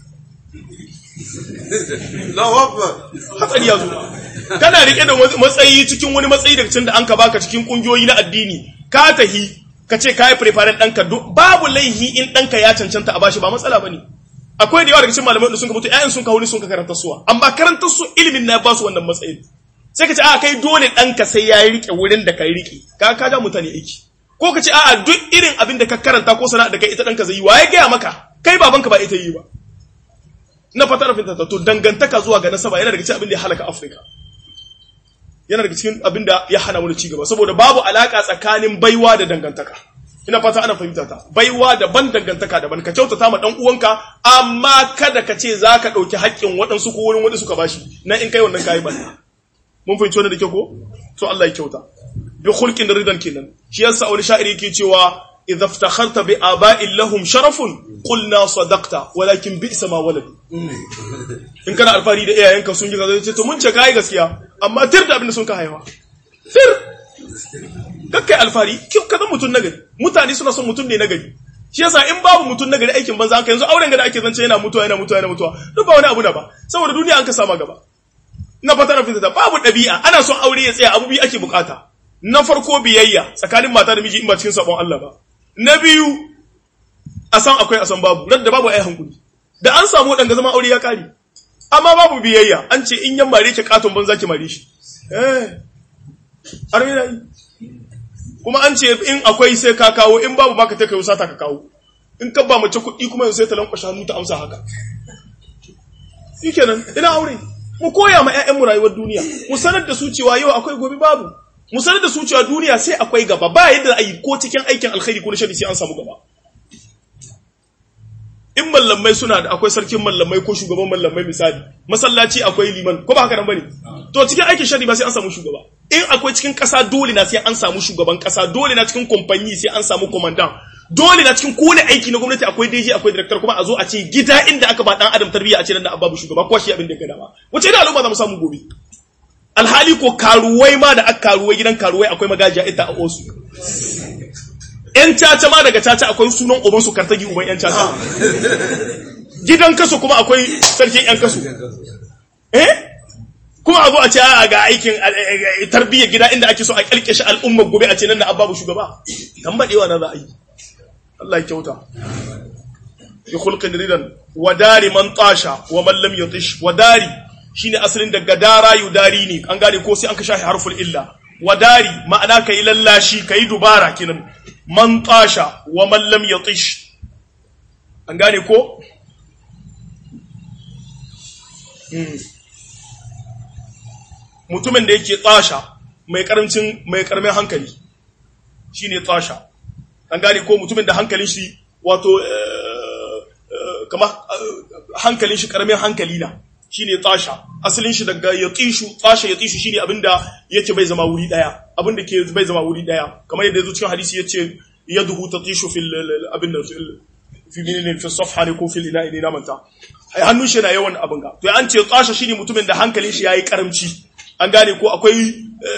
hatsari ya zo kana rike da matsayi cikin wani matsayi daga cikin da an ka baka cikin kungiyoyi na addini ka tahi ka ce ka yi preparing ɗanka babu laihi in ɗanka ya cancanta a bashi ba matsala ba ne akwai da yawa daga cikin malamai da sun ka mutu ƴaƴan sun ka wuni sun ka karanta suwa amma karantar su ilimin na ba su wannan matsayin sai ka ce a kai dole ɗanka sai ya rike wurin da ka rike ka ka ja mutane aiki ko ka ce a'a duk irin abin da ka karanta ko sana'a da kai ita ɗanka zai yi wa ya gaya maka kai babanka ba ita yi ba na fata rafin ta to dangantaka zuwa ga nasaba yana daga cikin abin da ya halaka Afirka yana daga cikin abin da ya hana mu ci gaba saboda babu alaka tsakanin baiwa da dangantaka ina fata ana fahimta ta baiwa daban dangantaka daban ka kyautata ma dan uwanka amma kada ka ce zaka dauki haƙƙin waɗansu ko wurin wanda suka bashi na in kai wannan kai banda mun fahimci wannan da kyau ko to Allah ya kyauta bi khulqin ridan kenan shi yasa wani sha'iri yake cewa idza iftakharta bi aba'in lahum sharafun qulna sadaqta walakin bi'sa ma walad in kana alfari da iyayenka sun ji kaza ce to mun ce kai gaskiya amma tir da abin da sun ka haifa tir kakkai alfari kyau kaza mutun nagari mutane suna son mutun ne nagari shi yasa in babu mutun nagari aikin banza an yanzu auren ga da ake zance yana mutuwa yana mutuwa yana mutuwa duk ba wani abu da ba saboda duniya an ka sama gaba na fata na fita babu ɗabi'a ana son aure ya tsaya abu biyu ake bukata na farko biyayya tsakanin mata da miji in ba cikin sabon Allah ba na biyu a san akwai a san babu da babu ai hankuli da an samu wadanga zama aure ya kare amma babu biyayya an ce in yan mare ki katon banza ki mare shi eh armina yi kuma an ce in akwai sai ka kawo in babu baka ta kai sata ka kawo in ka ba mace kuɗi kuma yanzu sai ta lankwashe hannu ta amsa haka shikenan ina aure mu koya ma ƴaƴanmu rayuwar duniya mu sanar da su cewa yau akwai gobe babu mu sanar da su cewa duniya sai akwai gaba ba yadda a yi ko cikin aikin alkhairi ko na shari sai an samu gaba in mallamai suna da akwai sarkin mallamai ko shugaban mallamai misali masallaci akwai liman ko ba haka nan bane to cikin aikin shari ba sai an samu shugaba in akwai cikin kasa dole na sai an samu shugaban kasa dole na cikin kamfani sai an samu commandant dole na cikin kowane aiki na gwamnati akwai DG akwai director kuma a zo a ce gida inda aka ba dan adam tarbiyya a ce nan da babu shugaba ko shi abin da ya gada ba wace da al'umma za mu samu gobe alhali ko karuwai ma da aka karuwai gidan karuwai akwai magajiya ita a osu yan caca ma daga caca akwai sunan uban su kartagi uban yan caca gidan kaso kuma akwai sarkin yan kaso eh kuma a zo a ce a ga aikin tarbiyyar gida inda ake so a kalkashe al'umma gobe a ce nan da ababu shugaba tambadewa na za a yi Allah ya kyauta bi khulqin ridan wa dari man tasha wa man lam yutish wa dari shine asalin daga dara yudari ne an gane ko sai an ka shahi harful illa wadari ma'ana kai lallashi kai dubara kinan man tasha wa man lam yatish an gane ko mutumin da yake tsasha mai karancin mai karamin hankali shine tsasha an gane ko mutumin da hankalin shi wato kama hankalin shi karamin hankali na shine tasha asalin shi daga yatishu tasha yatishu shine abinda yake bai zama wuri daya abinda ke bai zama wuri daya kamar yadda yazo cikin hadisi yace yaduhu tatishu fil abin da fi minne fi safha ne ko fil ina ne na manta ai hannun shi na yawan abin ga to an ce tasha shine mutumin da hankalin shi yayi karamci an gane ko akwai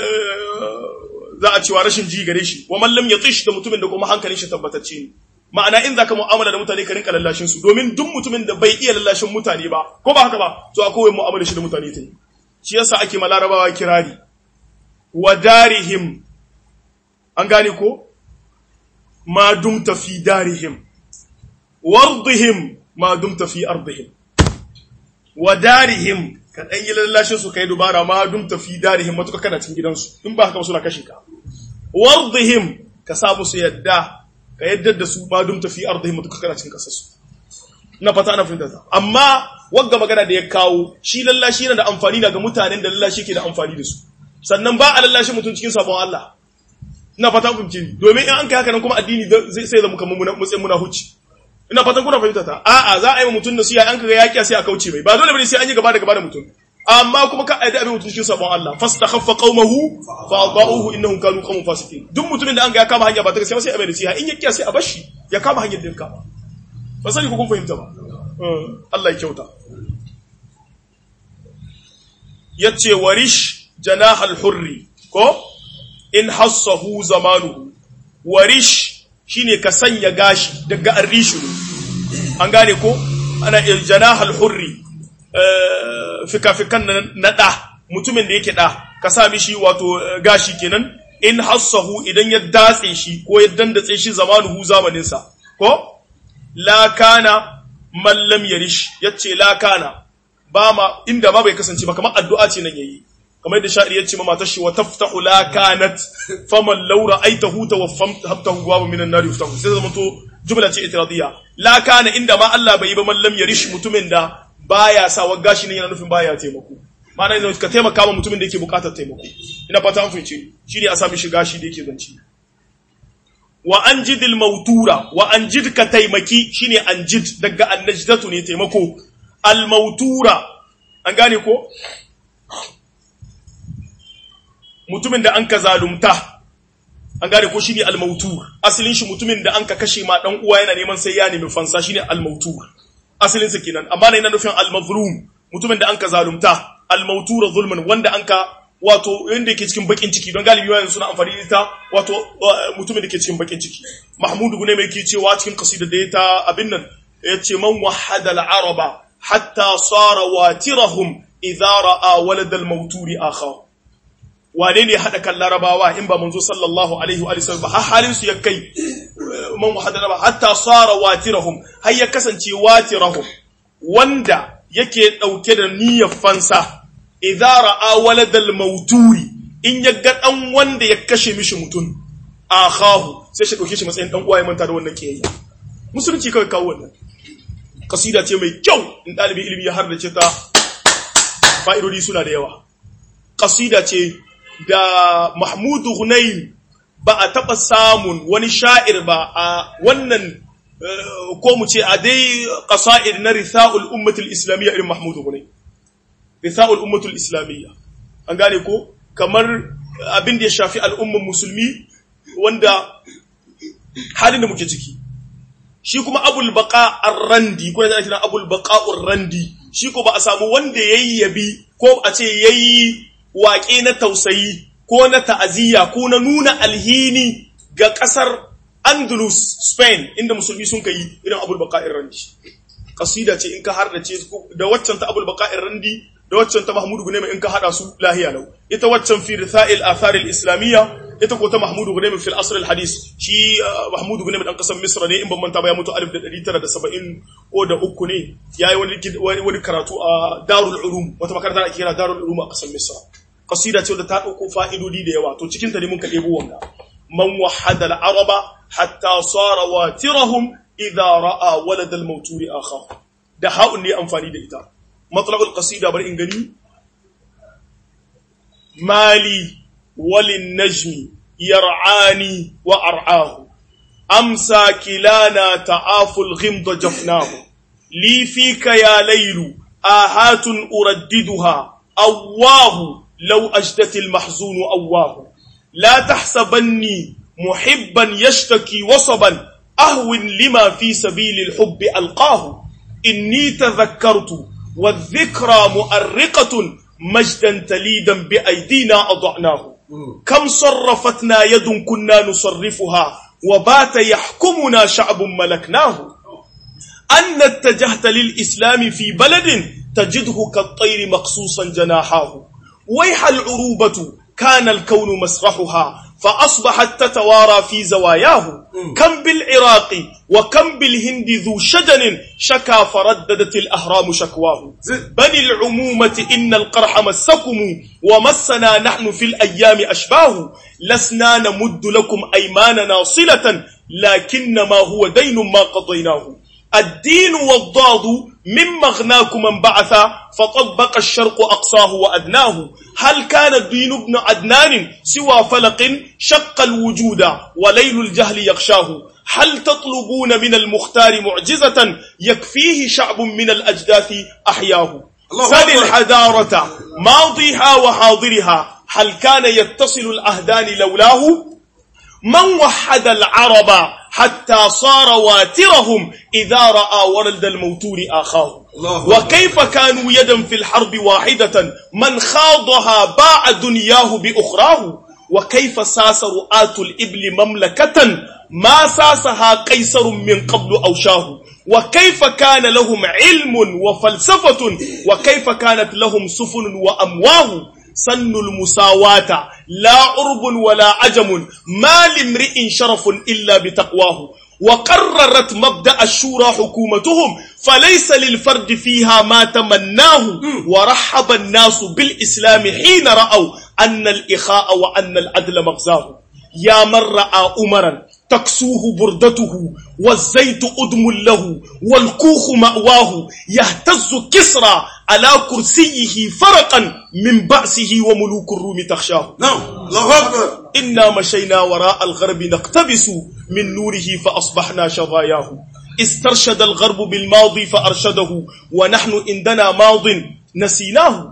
za a cewa rashin ji gare shi wa man lam yatish da mutumin da kuma hankalin shi tabbatacce ne ma'ana in zaka mu'amala da mutane ka rinka lallashin su domin duk mutumin da bai iya lallashin mutane ba ko ba haka ba to akwai mu'amala shi da mutane ta yi shi yasa ake ma larabawa kirari wa darihim an gane ko ma dumta fi darihim wardihim ma dumta fi ardihim wa darihim ka dan yi lallashin su kai dubara ma dumta fi darihim matuka kana cikin gidansu in ba haka ba suna kashin ka wardihim ka sa musu yadda ka yadda da su ba dumta fi ardihim matuka kana cikin kasar su na fata ana fahimta ta amma wagga magana da ya kawo shi lallashi yana da amfani daga mutanen da lallashi ke da amfani da su sannan ba a lallashi mutum cikin sabon Allah ina fata kun ce domin in an kai haka nan kuma addini zai sai zama kamar muna mutsayin muna hucci ina fatan kuna fahimta ta a'a za a yi wa mutum nasiha an kaga yakiya sai a kauce mai ba dole bane sai an yi gaba da gaba da mutum amma kuma ka aida abin mutum cikin sabon Allah fastakhaffa qaumahu fa adauhu innahum kanu qauman fasiqin duk mutumin da an ga ya kama hanya ba ta gaskiya sai a bai nasiha in yakiya sai a bashi ya kama hanyar da ya kama ba sani ku kun fahimta ba Allah ya kyauta yace warish janahal hurri ko in hassahu zamanuhu warish shine ka sanya gashi daga arrishu an gane ko ana janahal hurri fikafikan na da mutumin da yake da ka sa mishi wato gashi kenan in hassahu idan ya datse shi ko ya dandatse shi zamanuhu zamaninsa ko la kana man lam yarish yace la kana ba ma inda ma bai kasance ba kamar addu'a ce nan yayi kamar yadda sha'ir yace ma matar shi wa taftahu la kanat faman law ra'aytahu tawaffamtahu wa min an-nar yuftahu sai zama to jumla ce itiradiyya la kana inda ma Allah bai yi ba man lam yarish mutumin da baya sa wa gashi ne yana nufin baya taimako ma'ana yanzu ka taimaka wa mutumin da yake bukatar taimako ina fata an fahimce shi ne a sami shi gashi da yake zanci wa anjidil mautura wa anjid ka taimaki shine anjid daga annajdatu ne taimako al mautura an gane ko mutumin da an ka zalumta an gane ko shine al mautur asalin shi mutumin da an ka kashe ma dan uwa yana neman sai ya nemi fansa shine al mautur asalin sa kenan amma yana nufin al mazlum mutumin da an ka zalumta al mautura zulman wanda an ka wato inda yake cikin bakin ciki don galibi wayan suna amfani da ita wato mutumin da ke cikin bakin ciki mahmudu gune mai ke cewa cikin kasida da ya ta abin nan ya ce man wahada al-araba hatta sara watirahum idza ra'a walad al-mawturi akha wane ne hada kan larabawa in ba manzo sallallahu alaihi wa sallam har halin su ya kai man wahada al hatta sara watirahum har ya kasance watirahum wanda yake dauke da niyyar fansa idza ra'a waladal mauturi in ya ga dan wanda ya kashe mishi mutum akhahu sai shi dauke shi matsayin dan uwa ya manta da wannan kiyayya musulunci kawai kawo wannan kasida ce mai kyau in dalibi ilimi ya hardace ta fa'idodi suna da yawa kasida ce da Mahmud Hunayn ba a taba samun wani sha'ir ba a wannan ko mu ce a dai qasaid na ritha'ul ummatul islamiyya irin Mahmud Hunayn risa'ul ummatul islamiyya an gane ko kamar abin da ya shafi al'umman musulmi wanda halin da muke ciki shi kuma abul baqa ar-randi ko da kira abul baqa ar-randi shi ko ba a samu wanda yayi yabi ko a ce yayi waƙe na tausayi ko na ta'aziyya ko na nuna alhini ga ƙasar Andalus Spain inda musulmi sun kai irin abul baqa ar-randi kasida ce in ka har da ce da waccan ta abul baqa ar-randi da waccan ta Mahmudu Gunayma in ka hada su lahiya lau ita waccan fi ritha'il athar al-islamiyya ita ko ta Mahmudu Gunayma fi al-asr al-hadis shi Mahmudu Gunayma dan kasar Misra ne in ban manta ba ya mutu 1970 ko da uku ne yayi wani wani karatu a Darul Ulum wata makaranta ake kira Darul Ulum a kasar Misra kasida ce da ta dauko fa'idodi da yawa to cikin ta ne mun ka debo wanga man wahada al-araba hatta sara watirahum idha ra'a walad al-mawturi akhahu da ha'un ne amfani da ita مطلب القصيدة بل إنجني مالي وللنجم يرعاني وأرعاه أمسى كلانا تعاف الغمض جفناه لي فيك يا ليل آهات أرددها أواه لو أجدت المحزون أواه لا تحسبني محبا يشتكي وصبا أهو لما في سبيل الحب ألقاه إني تذكرت والذكرى مؤرقة مجدا تليدا بأيدينا أضعناه كم صرفتنا يد كنا نصرفها وبات يحكمنا شعب ملكناه أن اتجهت للإسلام في بلد تجده كالطير مقصوصا جناحاه ويح العروبة كان الكون مسرحها فأصبحت تتوارى في زواياه كم بالعراق وكم بالهند ذو شجن شكا فرددت الأهرام شكواه بل العمومة إن القرح مسكم ومسنا نحن في الأيام أشباه لسنا نمد لكم أيماننا صلة لكنما هو دين ما قضيناه الدين والضاد من مغناكم من بعث فطبق الشرق أقصاه وأدناه هل كان الدين ابن عدنان سوى فلق شق الوجود وليل الجهل يغشاه هل تطلبون من المختار معجزة يكفيه شعب من الأجداث أحياه سل الحضارة ماضيها وحاضرها هل كان يتصل الأهدان لولاه من وحد العرب حتى صار واترهم إذا رأى ولد الموتور آخاه وكيف كانوا يدا في الحرب واحدة من خاضها باع دنياه بأخراه وكيف ساس رؤاة الإبل مملكة ما ساسها قيصر من قبل أوشاه وكيف كان لهم علم وفلسفة وكيف كانت لهم سفن وأمواه سن المساواة لا عرب ولا عجم ما لامرئ شرف إلا بتقواه وقررت مبدأ الشورى حكومتهم فليس للفرد فيها ما تمناه ورحب الناس بالإسلام حين رأوا أن الإخاء وأن العدل مغزاه يا من رأى أمرا تكسوه بردته والزيت أدم له والكوخ مأواه يهتز كسرى على كرسيه فرقا من بأسه وملوك الروم تخشاه نعم الله أكبر إنا مشينا وراء الغرب نقتبس من نوره فأصبحنا شظاياه استرشد الغرب بالماضي فأرشده ونحن عندنا ماض نسيناه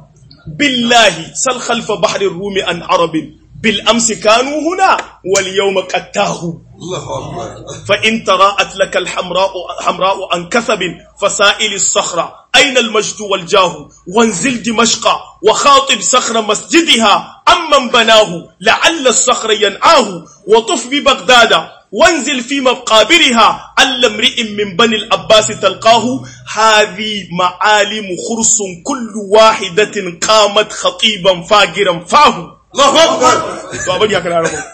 بالله سل خلف بحر الروم عن عرب بالأمس كانوا هنا واليوم قد تاهوا الله أكبر فإن تراءت لك الحمراء حمراء عن كثب فسائل الصخرة أين المجد والجاه وانزل دمشق وخاطب صخر مسجدها عمن بناه لعل الصخر ينعاه وطف ببغداد وانزل في مقابرها عل امرئ من بني العباس تلقاه هذه معالم خرص كل واحدة قامت خطيبا فاجرا فاه الله أكبر to abin ya kana rabu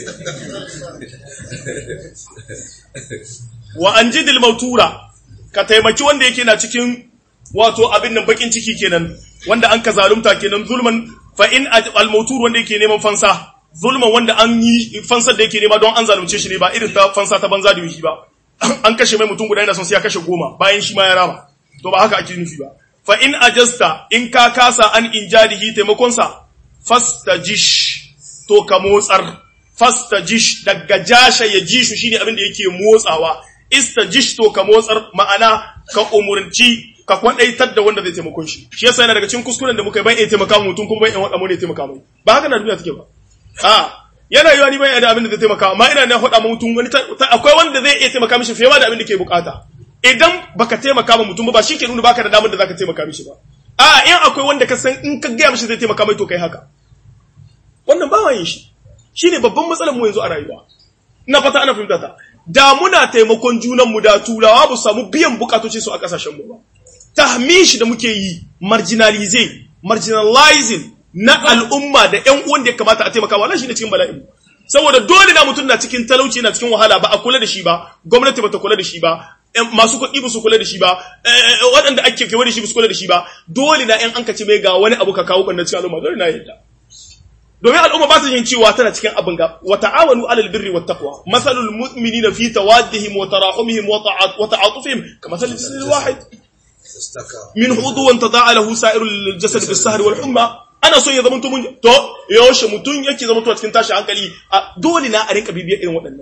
wa an jidil mautura ka taimaki wanda yake na cikin wato abin nan bakin ciki kenan wanda an ka zalunta kenan zulman fa in al mautur wanda yake neman fansa zulman wanda an yi fansar da yake nema don an zalunce shi ne ba irin ta fansa ta banza da yuhi ba an kashe mai mutum guda yana son sai ya kashe goma bayan shi ma ya rama to ba haka ake nufi ba fa in ajasta in ka kasa an injadihi taimakon sa fastajish to ka motsar fastajish daga jasha ya jishu shine abin da yake motsawa istajish to ka motsar ma'ana ka umurci ka kwadaitar da wanda zai taimakon shi shi yasa yana daga cikin kuskuren da muka yi ban iya taimaka mu mutum kuma ban iya wada mu ne taimaka mai ba haka na duniya take ba a yana yiwa ni ban iya da abin da zai taimaka amma ina na faɗa mutum wani akwai wanda zai iya taimaka mishi fiye da abin da ke bukata idan baka taimaka ma mutum ba shi ke nuna baka da damar da zaka taimaka mishi ba a in akwai wanda ka san in ka gaya mishi zai taimaka mai to kai haka wannan ba yin shi shine babban matsalar mu yanzu a rayuwa ina fata ana fahimta ta da muna taimakon junan mu da turawa ba samu biyan bukatoci su a kasashen mu ba tahmishi da muke yi marginalize marginalizing na al'umma da ƴan uwan da ya kamata a taimaka wannan shine cikin bala'in saboda dole na mutum na cikin talauci na cikin wahala ba a kula da shi ba gwamnati bata kula da shi ba masu kuɗi ba su kula da shi ba waɗanda ake kewa da shi ba su kula da shi ba dole na ƴan an ka ce mai ga wani abu ka kawo ɓanna cikin al'umma dole na yadda domin al'umma ba ta yin cewa tana cikin abin ga wa ta'awanu alal birri wat taqwa masalul mu'minina fi tawaddihim wa tarahumihim wa ta'atufihim kama salil jasadil wahid min hudu wa tada'a lahu sa'irul jasad bis sahri wal humma ana so ya zamanto mun to yaushe mutun yake zamanto cikin tashi hankali dole na a rinka bibiyar irin waɗannan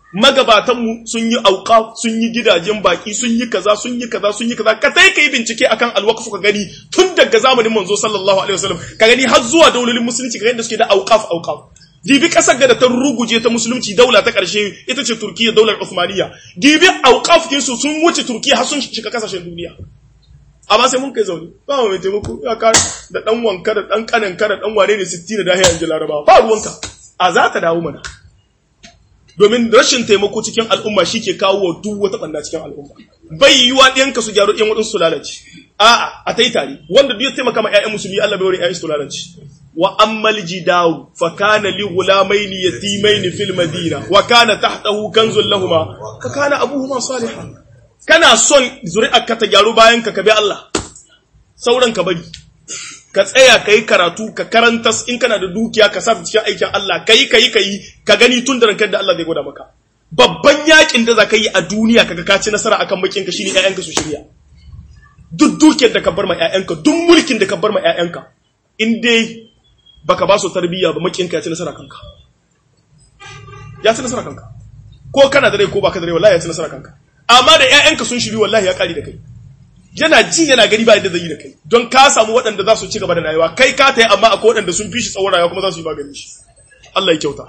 magabatanmu sun yi auka sun yi gidajen baki sun yi kaza sun yi kaza sun yi kaza ka sai ka yi bincike akan alwaqf ka gani tun daga zamanin manzo sallallahu alaihi wasallam ka gani har zuwa daulolin musulunci ka gani da suke da auqaf auqaf dibi kasar ga da ta ruguje ta musulunci daula ta karshe ita ce turkiya daular usmaniya dibi auqaf kinsu sun wuce turkiya har sun shiga kasashen duniya amma sai mun kai zaune ba mai taimako ya ka da dan wanka da dan kanan ka da dan wane ne 60 da dahiya inji laraba ba ruwanka a za ta dawo mana domin rashin taimako cikin al'umma shi ke kawo wa duk wata banda cikin al'umma bai yiwa ɗiyanka su gyaru ɗiyan waɗansu su lalace a'a a tai tare wanda duk ya taimaka ma ƴaƴan musulmi Allah bai wani ƴaƴan su lalace wa ammal jidawu fa kana li ghulamaini yatimaini fil madina wa kana tahtahu kanzun lahumma fa kana abuhuma salihan kana son zuri'arka ta gyaru bayan ka kabi Allah sauran ka bari ka tsaya ka yi karatu ka karanta in kana da dukiya ka sa cikin aikin Allah ka yi ka yi ka yi ka gani tun da rankar da Allah zai gwada maka babban yakin da za ka yi a duniya kaga ka ci nasara akan makinka shine ƴaƴanka su shirya duk dukiyar da ka bar ma ƴaƴanka duk mulkin da ka bar ma ƴaƴanka in dai baka ba su tarbiyya ba makinka ya ci nasara kanka ya ci nasara kanka ko kana da rai ko baka da rai wallahi ya ci nasara kanka amma da ƴaƴanka sun shiri wallahi ya kare da kai yana ji yana gani ba yadda zai yi da kai don ka samu waɗanda za su ci gaba da rayuwa kai ka ta yi amma akwai waɗanda sun fi shi tsawon rayuwa kuma za su yi magani shi Allah ya kyauta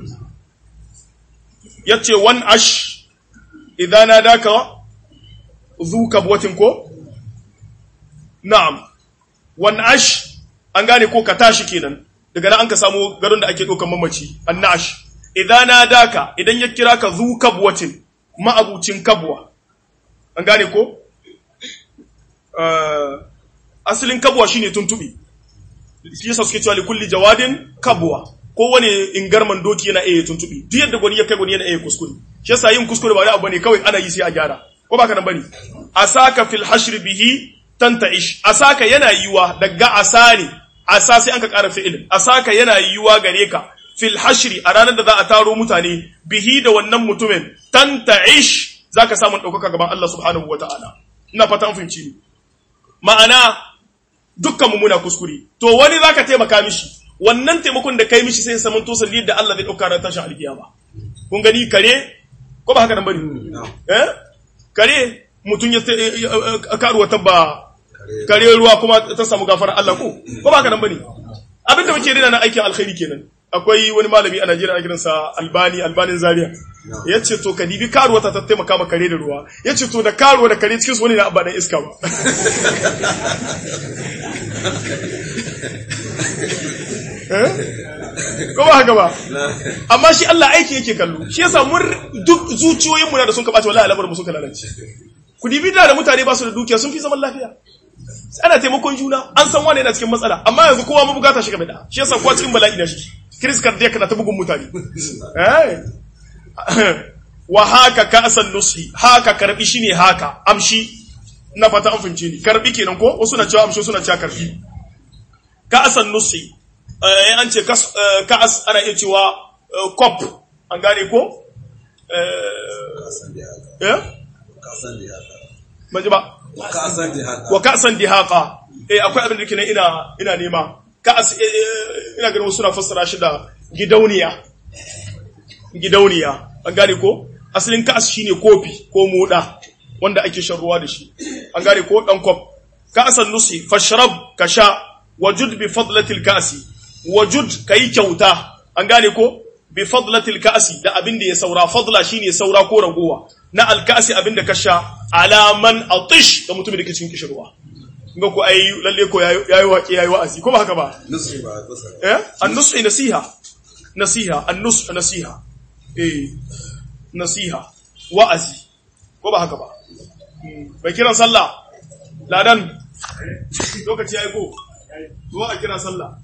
ya ce wan ash idan na daka zu kabwatin ko na'am wan ash an gane ko ka tashi kenan daga nan an ka samu garin da ake ɗaukar mamaci an na'ash idan na daka idan ya kira ka zu kabwatin ma'abucin kabwa an gane ko asalin kabwa shine tuntubi shi yasa suke cewa likulli jawadin kabwa kowane ingarman doki yana iya tuntubi duk yadda gwani ya kai gwani yana iya kuskure shi yasa yin kuskure ba wani abu ne kawai ana yi sai a gyara ko baka nan bane asaka fil hashr bihi tantaish asaka yana yiwa daga asani asa sai an ka ƙara fi'il asaka yana yiwa gare ka fil hashri a ranar da za a taro mutane bihi da wannan mutumin tantaish zaka samu ɗaukaka gaban Allah subhanahu wataala ina fata an fahimci ni ma'ana dukkan mu muna kuskure to wani zaka taimaka mishi wannan taimakon da kai mishi sai saman to salli da Allah zai dauka ran tashin alkiyama kun gani kare ko ba haka nan bane eh kare mutun ya karuwa tabba kare ruwa kuma ta samu gafara Allah ko ko ba haka nan bane abinda muke rina na aikin alkhairi kenan akwai wani malami a Najeriya ana kiransa Albani Albanin Zaria ya ce to ka dibi karuwa ta taimaka ma kare da ruwa ya ce to da karuwa da kare cikin su wani na abba dan iska ba ko ba haka ba amma shi Allah aiki yake kallo shi yasa mun duk zuciyoyin mu da sun kabace wallahi al'amarin mu suka lalace ku dibi da mutane ba su da dukiya sun fi zaman lafiya ana taimakon juna an san wani yana cikin matsala amma yanzu kowa mabugata shi game da shi yasa kowa cikin bala'i da shi Chris Cardiac na ta bugun mutane wa haka ka asan nusi haka karbi shine haka amshi na fata an fahimce ni karbi kenan ko wasu na cewa amshi suna cewa karbi ka asan nusi eh an ce ka as ana iya cewa cop an gane ko eh ban ji ba wa ka'san dihaqa eh akwai abin da kenan ina ina nema ka'as ina ganin suna fassara shi da gidauniya gidauniya an gane ko asalin ka'as shine kofi ko moda wanda ake shan ruwa da shi an gane ko dan kof ka'asan nusi fashrab kasha wajud bi fadlatil ka'si wajud kai kyauta an gane ko bi fadlatil ka'si da abin da ya saura fadla shine saura ko ragowa na alka'si abin da ka sha alaman atish da mutumin da ke cikin kishirwa ga ku ai lalle ko yayi waƙi yayi wa'azi ko ba haka ba nusri ba kusa eh an-nusri nasiha nasiha an-nus nasiha eh nasiha wa'azi ko ba haka ba bai kiran sallah ladan lokaci yayi ko zuwa a kira sallah